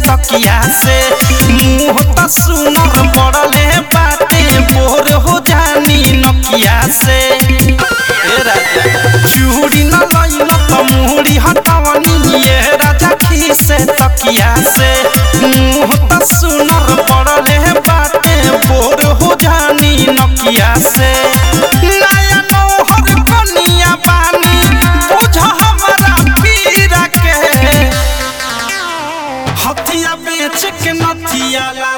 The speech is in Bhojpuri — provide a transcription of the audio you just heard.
तकिया से मुंह त सुनर पड़ले बाटे बोर हो जानी नकिया से ए राजा चूड़ी न लइल त मुहरी हटवनी ये राजा खीसे तकिया से मुंह त सुनर पड़ले बाटे बोर हो जानी नकिया से नया नौहर कनिया बानी बुझ हमरा पीरा के हथिया बेच के नथिया ला